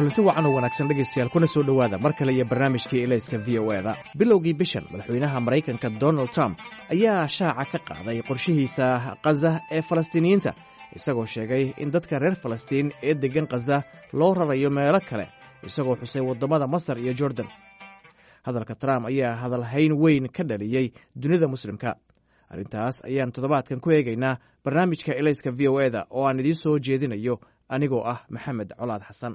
kulanti wacan oo wanaagsan dhegaystayaal kuna soo dhowaada mar kale iyo barnaamijkii elayska v o eda bilowgii bishan madaxweynaha maraykanka donald trump ayaa shaaca ka qaaday qorshihiisa khaza ee falastiiniyiinta isagoo sheegay in dadka reer falastiin ee deggan khaza loo rarayo meelo kale isagoo xusay waddamada masar iyo jordan hadalka trump ayaa hadalhayn weyn ka dhaliyey dunida muslimka arrintaas ayaan toddobaadkan ku eegaynaa barnaamijka elayska v o eda oo aan idiin soo jeedinayo anigoo ah maxamed colaad xasan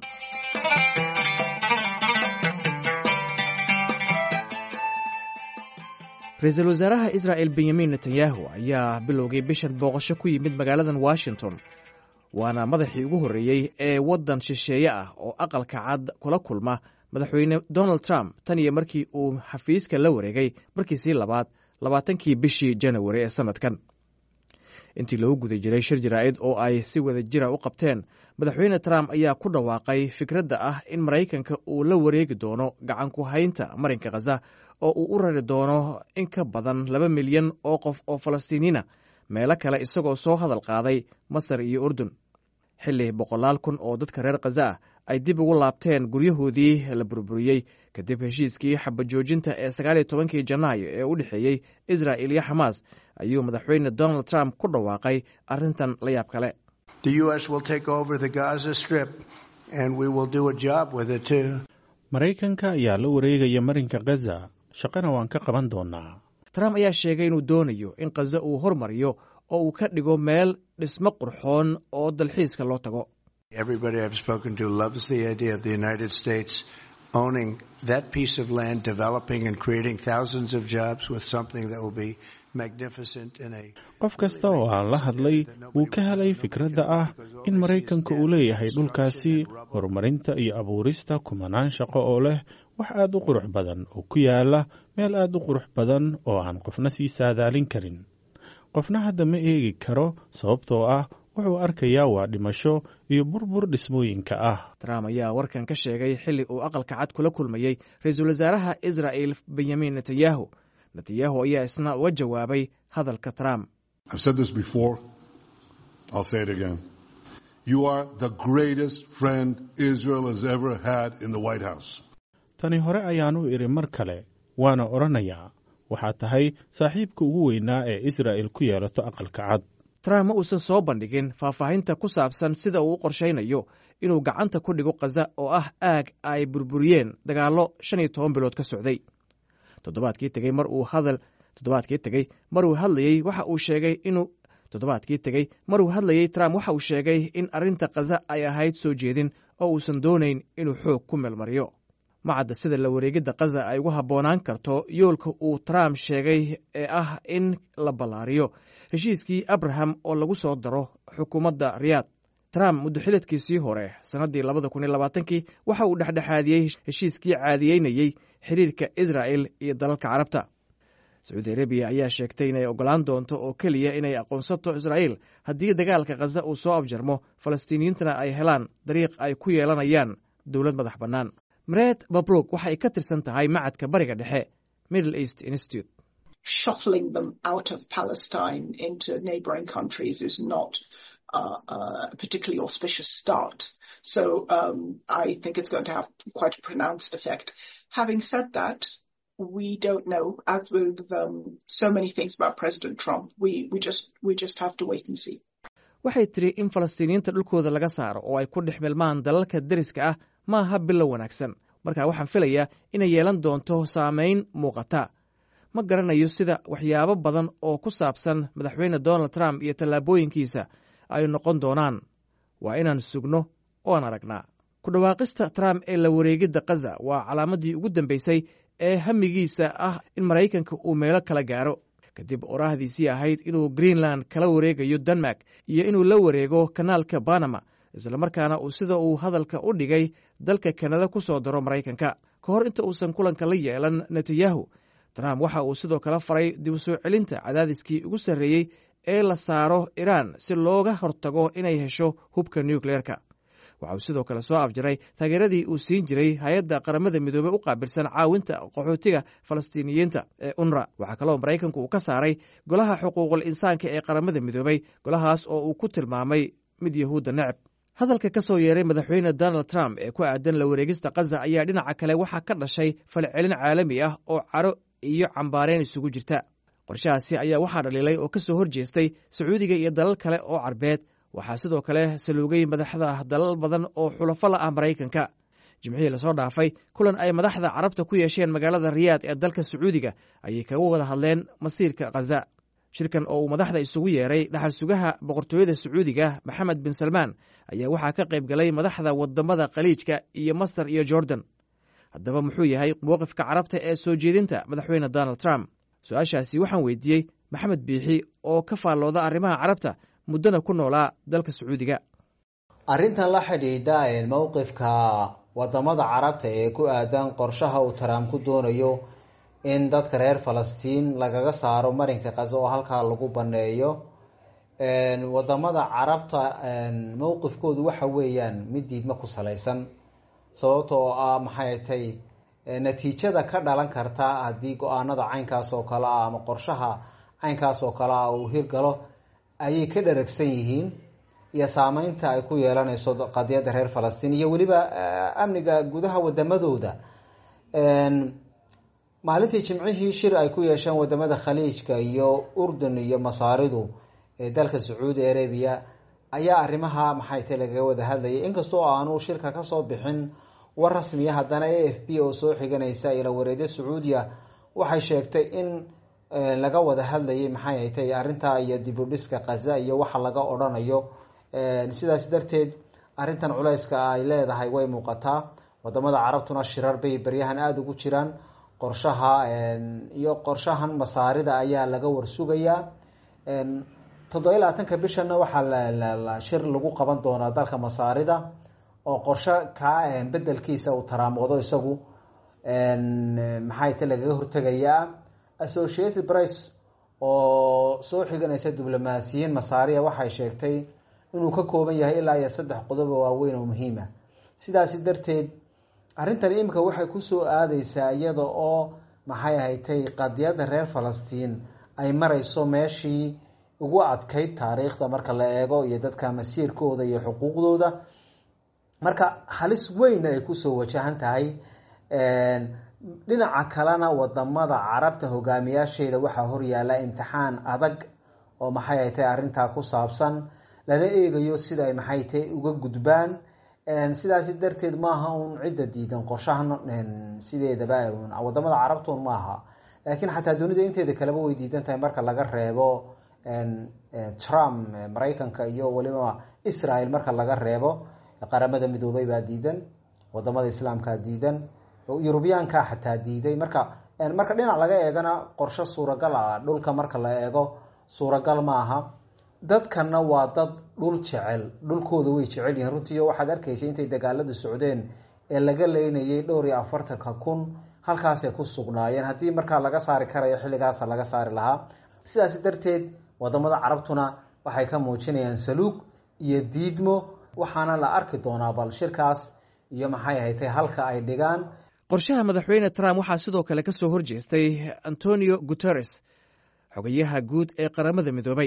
ra-iisul wasaaraha israa'el benyamin netanyahu ayaa bilowgay bishan booqasho ku yimid magaaladan washington waana madaxii ugu horreeyey ee waddan shisheeye ah oo aqalka cad kula kulma madaxweyne donald trump tan iyo markii uu xafiiska la wareegay markiisii labaad labaatankii bishii janawari ee sannadkan intii lagu guda jiray shir jaraa'id oo ay si wada jira u qabteen madaxweyne trump ayaa ku dhawaaqay fikradda ah in maraykanka uu la wareegi doono gacan ku haynta marinka khaza oo uu u rari doono in ka badan laba milyan oo qof oo falastiiniina meelo kale isagoo soo hadal qaaday masar iyo urdun xilli boqolaal kun oo dadka reer khaza ah ay dib ugu laabteen guryahoodii la burburiyey kadib heshiiskii xabajoojinta ee sagaaliyo tobankii janaayo ee u dhexeeyey israa'il iyo xamaas ayuu madaxweyne donald trump ku dhawaaqay arrintan la yaab kale maraykanka ayaa la wareegaya marinka khaza shaqana waan ka qaban doonaa trump ayaa sheegay inuu doonayo in khaza uu hormariyo oo uu ka dhigo meel dhismo qurxoon oo dalxiiska loo tago qof kasta oo aan la hadlay wuu ka helay fikradda ah in maraykanka uu leeyahay dhulkaasi horumarinta iyo abuurista kumanaan shaqo oo leh wax aad u qurux badan oo ku yaala meel aad u qurux badan oo aan qofna sii saadaalin karin qofna hadda ma eegi karo sababtoo ah wuxuu arkayaa waa dhimasho iyo burbur dhismooyinka ah trump ayaa warkan ka sheegay xilli uu aqalka cad kula kulmayey ra-iisul wasaaraha israa'il benyamin netanyahu netanyahu ayaa isna uga jawaabay hadalka trump tani hore ayaan u idhi mar kale waana odhanayaa waxaa tahay saaxiibka ugu weynaa ee israa'il ku yeelato aqalka cad trump ma uusan soo bandhigin faahfaahinta ku saabsan sida uu u qorshaynayo inuu gacanta ku dhigo khaza oo ah aag ay burburiyeen dagaallo shan iyo toban bilood ka socday toddobaadkii tegey mar uu hadal toddobaadkii tegey maruu hadlayey waxa uu sheegay inuu toddobaadkii tegey maruu hadlayey trump waxa uu sheegay in arrinta khaza ay ahayd soo jeedin oo uusan doonayn inuu xoog ku meelmariyo macadda sida la wareegidda khaza ay ugu habboonaan karto yoolka uu trump sheegay ee ah in la ballaariyo heshiiskii abraham oo lagu soo daro xukuumadda riyaad trump muddoxiladkiisii hore sannaddii labada kun iyo labaatankii waxa uu dhexdhexaadiyey heshiiskii caadiyeynayey xiriirka israa'el iyo dalalka carabta sacuudi arabiya ayaa sheegtay inay oggolaan doonto oo keliya inay aqoonsato israa'iil haddii dagaalka khaza uu soo afjarmo falastiiniyiintana ay helaan dariiq ay ku yeelanayaan dowlad madax bannaan mareed babrog waxa ay ka tirsan tahay macadka bariga dhexe middle east institute shuffling them out of Palestine into neighboring countries is not uh, uh, a particularly auspicious start. So um, I think it's going to have quite a pronounced effect. Having said that, we don't know. As with um, so many things about President Trump, we, we just we just have to wait and see. waxay tiri in falastiiniyiinta dhulkooda laga saaro oo ay ku dhex milmaan dalalka deriska ah ma aha bilow wanaagsan marka waxaan filayaa inay yeelan doonto saamayn muuqata ma garanayo sida waxyaabo badan oo ku saabsan madaxweyne donald trump iyo tallaabooyinkiisa ay noqon doonaan waa inaan sugno oan aragnaa ku dhawaaqista trump ee la wareegidda khaza waa calaamaddii ugu dambaysay ee hamigiisa ah in maraykanka uu meelo kala gaaro kadib oraahdiisii ahayd inuu greenland kala wareegayo denmark iyo inuu la wareego kanaalka banama islamarkaana uu sida uu hadalka u dhigay dalka kanada ku soo daro maraykanka ka hor inta uusan kulanka la yeelan netanyahu trump waxa uu sidoo kale faray dib u soo celinta cadaadiskii ugu sarreeyey ee la saaro iran si looga hortago inay hesho hubka nukleerka waxa uu sidoo kale soo afjaray taageeradii uu siin jiray hay-adda qaramada midoobey u qaabilsan caawinta qaxootiga falastiiniyiinta ee unra waxaa kaloo maraykanku uu ka saaray golaha xuquuqul insaanka ee qaramada midoobey golahaas oo uu ku tilmaamay mid yahuudda necab hadalka ka soo yeeray madaxweyne donald trump ee ku aadan la wareegista kaza ayaa dhinaca kale waxaa ka dhashay falcelin caalami ah oo caro iyo cambaareen isugu jirta qorshahaasi ayaa waxaa dhaliilay oo ka soo hor jeestay sacuudiga iyo dalal kale oo carbeed waxaa sidoo kale saluugay madaxda dalal badan oo xulafo la ah maraykanka jimcihii lasoo dhaafay kulan ay madaxda carabta ku yeesheen magaalada riyaad ee dalka sacuudiga ayay kaga wada hadleen masiirka khaza shirkan oo uu madaxda isugu yeeray dhaxal sugaha boqortooyada sacuudiga maxamed bin salmaan ayaa waxaa ka qayb galay madaxda wadamada khaliijka iyo masar iyo jordan haddaba muxuu yahay mowqifka carabta ee soo jeedinta madaxweyne donald trump su-aashaasi waxaan weydiiyey maxamed biixi oo ka faallooda arrimaha carabta muddana ku noolaa dalka sacuudiga arrintan la xidhiidha mowqifka wadamada carabta ee ku aadan qorshaha uu trump ku doonayo in dadka reer falastiin lagaga saaro marinka kaza oo halkaa lagu baneeyo wadamada carabta mowqifkoodu waxa weeyaan mid diidma ku salaysan sababta oo ah maxay tay natiijada ka dhalan karta haddii go-aanada caynkaas oo kale ah ama qorshaha caynkaas oo kale ah uu hirgalo ayay ka dharagsan yihiin iyo saameynta ay ku yeelanayso qadiyadda reer falastiin iyo weliba amniga gudaha wadamadooda maalintii jimcihii shir ay ku yeesheen wadamada khaliijka iyo urdun iyo masaaridu ee dalka sacuudi arabiya ayaa arrimaha maxay tay lagaga wada hadlayay inkastoo aanu shirka kasoo bixin war rasmiya haddana a f b oo soo xiganaysa ila wareedyo sacuudiya waxay sheegtay in laga wada hadlayay maxay tay arrintaa iyo dibudhiska kaza iyo waxa laga odhanayo sidaas darteed arrintan culayska ay leedahay way muuqataa wadamada carabtuna shirar bay beryahan aada ugu jiraan qorshaha iyo qorshahan masaarida ayaa laga warsugayaa toddoba labaatanka bishana waxaa shir lagu qaban doonaa dalka masaarida oo qorsho kaa bedelkiisa uu taraamoodo isagu maxay ta lagaga hortegayaa associated price oo soo xiganaysa diblomaasiyiin masaariya waxay sheegtay inuu ka kooban yahay ilaa iyo saddex qodob oo waaweyn oo muhiima sidaasi darteed arrintan iminka waxay kusoo aadeysaa iyada oo maxay ahatay qadiyadda reer falastiin ay marayso meeshii ugu adkayd taariikhda marka la eego iyo dadka masiirkooda iyo xuquuqdooda marka halis weyn ay kusoo wajahan tahay dhinaca kalena wadamada carabta hogaamiyaasheeda waxaa horyaala imtixaan adag oo maxay ay tahay arrintaa ku saabsan lala eegayo sida ay maxay tahay uga gudbaan sidaasi darteed maaha uun cidda diidan qorshahan sideedaba wadamada carabtun maaha laakiin xataa dunida inteeda kaleba way diidan tahay marka laga reebo trump maraykanka iyo weliba israel marka laga reebo qaramada midoobay baa diidan wadamada islaamkaa diidan yurubiyaankaa xataa diiday marka marka dhinac laga eegana qorsho suuragal ah dhulka marka la eego suuragal maaha dadkana waa dad dhul jecel dhulkooda way jecel yihiin runtiiyo waxaad arkaysa intay dagaaladu socdeen ee laga leynayay dhowr iyo afartanka kun halkaasay ku sugnaayeen haddii markaa laga saari karayo xilligaasa laga saari lahaa sidaas darteed wadamada carabtuna waxay ka muujinayaan saluug iyo diidmo waxaana la arki doonaa bal shirkaas iyo maxay ahatay halka ay dhigaan qorshaha madaxweyne trump waxaa sidoo kale ka soo hor jeestay antonio guteres xogayaha guud ee qaramada midoobay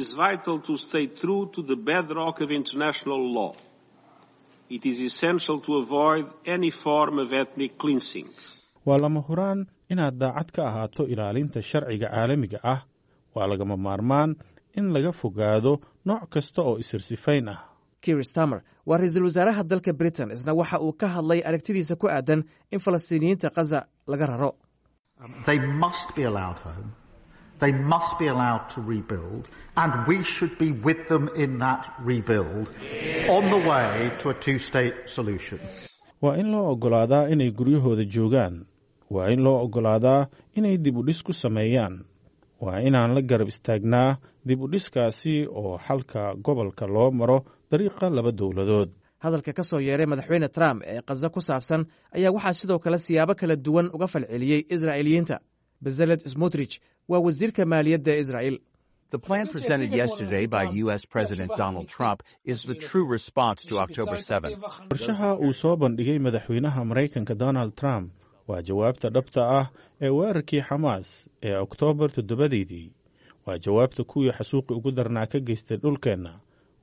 waa lama huraan inaad daacad ka ahaato ilaalinta sharciga caalamiga ah waa lagama maarmaan in laga fogaado nooc kasta oo isirsifayn ah kir stamer waa ra-iisul wasaaraha dalka britain isna waxa uu ka hadlay aragtidiisa ku aadan in falastiiniyiinta kaza laga raro They must be allowed to rebuild, and we should be with them in that rebuild on the way to a two state solution. waa in loo oggolaadaa inay guryahooda joogaan waa in loo oggolaadaa inay dib u dhis ku sameeyaan waa inaan la garab istaagnaa dib u dhiskaasi oo xalka gobolka loo maro dariiqa laba dowladood hadalka ka soo yeeray madaxweyne trump ee kaza ku saabsan ayaa waxaa sidoo kale siyaabo kala duwan uga falceliyey israa'iiliyiinta bezaled smotrich waa wasiirka maaliyadda israa'il The plan presented yesterday by U.S. President Donald Trump is the true response to October 7th. qorshaha uu soo bandhigay madaxweynaha maraykanka donald trump waa jawaabta dhabta ah ee weerarkii xamaas ee oktoobar toddobadeedii waa jawaabta kuwii xasuuqi ugu darnaa ka geystay dhulkeenna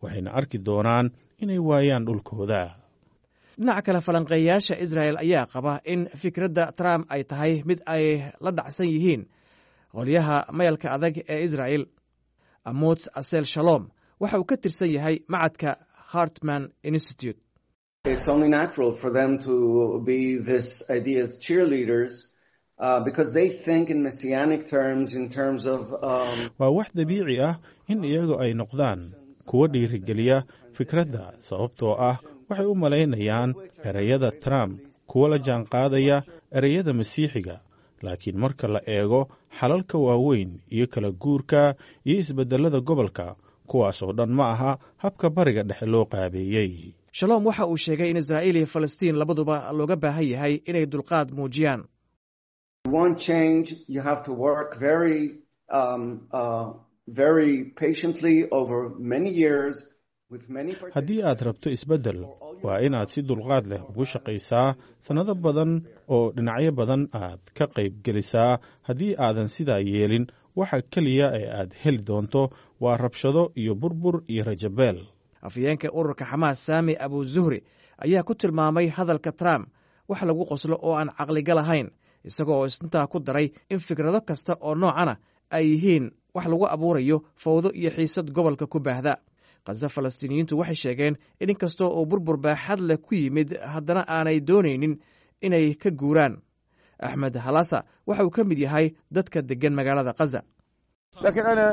waxayna arki doonaan inay waayaan dhulkooda dhinaca kale falanqeeyayaasha israa'el ayaa qaba in fikradda trump ay tahay mid ay la dhacsan yihiin qolyaha mayalka adag ee israa'el amots asel shalom waxa uu ka tirsan yahay macadka hartman institute It's only natural for them to be this idea's cheerleaders uh, because they think in messianic terms, in terms of. Um, waa wax dabiici ah in iyagu ay noqdaan kuwa dhiirigeliya fikradda sababtoo ah waxay u malaynayaan ereyada trump kuwa la jaanqaadaya ereyada masiixiga laakiin marka la eego xalalka waaweyn iyo kala guurka iyo isbedelada gobolka kuwaas oo dhan ma aha habka bariga dhexe loo qaabeeyey shalom waxa uu sheegay in israa'iil iyo falastiin labaduba looga baahan yahay inay dulqaad muujiyaan want change, you have to work very, um, uh, very patiently over many years with many. haddii aad rabto isbeddel waa inaad si dulqaad leh ugu shaqaysaa sannado badan oo dhinacyo badan aad ka qayb gelisaa haddii aadan sidaa yeelin waxa keliya ee aad heli doonto waa rabshado iyo burbur iyo rajabeel afhayeenka ururka xamaas saami abu zuhri ayaa ku tilmaamay hadalka trump wax lagu qoslo oo aan caqliga lahayn isagoo isntaa ku daray in fikrado kasta oo noocana ay yihiin wax lagu abuurayo fawdo iyo xiisad gobolka ku baahda khaza falastiiniyiintu waxay sheegeen in inkastoo uu burbur baaxad leh ku yimid haddana aanay doonaynin inay ka guuraan axmed halasa waxa uu ka mid yahay dadka deggan magaalada khaza I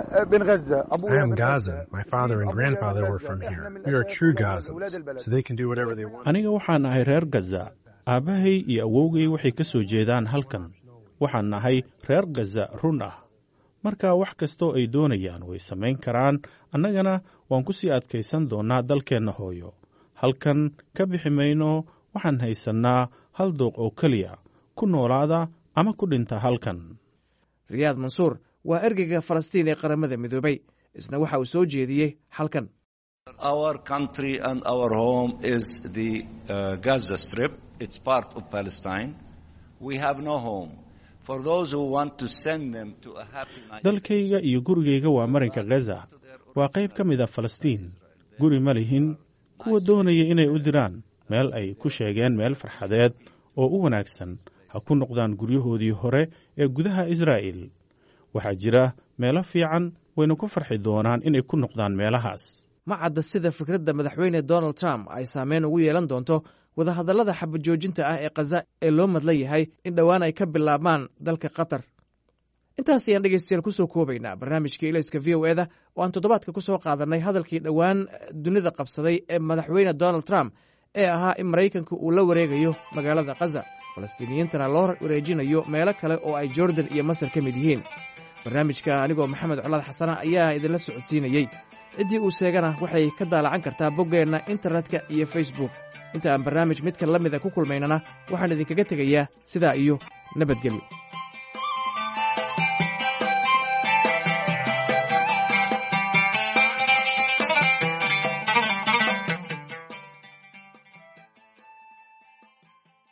am Gazan. My father and grandfather were from here. We are true Gazans, so they can do whatever they want. aniga waxaan ahay reer gaza aabbahay iyo awowgay waxay ka soo jeedaan halkan waxaan nahay reer gaza run ah marka wax kastoo ay doonayaan way samayn karaan annagana waan ku sii adkaysan doonnaa dalkeenna hooyo halkan ka bixi mayno waxaan haysannaa hal dooq oo keliya ku noolaada ama ku dhinta halkan riyaad mansuur waa ergeyga falastiin ee qaramada midoobay isna waxa uu soo jeediyey halkan Our country and our home is the uh, Gaza Strip. It's part of Palestine. We have no home. For those who want to send them to a happy night. dalkayga iyo gurigayga waa marinka gaza waa qayb ka mid a falastiin guri ma lihin kuwa doonaya inay u diraan meel ay ku sheegeen meel farxadeed oo u wanaagsan ha ku noqdaan guryahoodii hore ee gudaha israa'il waxaa jira meelo fiican wayna ku farxi doonaan inay ku noqdaan meelahaas ma cadda sida fikradda madaxweyne donald trump ay saameyn ugu yeelan doonto wadahadallada xabajoojinta ah ee khaza ee loo madla yahay in dhowaan ay ka bilaabmaan dalka qatar intaas ayaan dhegeystayaal kusoo koobaynaa barnaamijkii ilayska v o eda oo aan toddobaadka ku soo qaadannay hadalkii dhowaan dunida qabsaday ee madaxweyne donald trump ee ahaa in maraykanka uu la wareegayo magaalada khaza falastiiniyiintana loo wareejinayo meelo kale oo ay jordan iyo masar ka mid yihiin barnaamijka anigoo maxamed colaad xasana ayaa idinla socodsiinayey ciddii uu sheegana waxay ka daalacan kartaa boggeenna internetka iyo facebook inta aan barnaamij midka la mida ku kulmaynana waxaan idinkaga tegayaa sidaa iyo nabadgelyo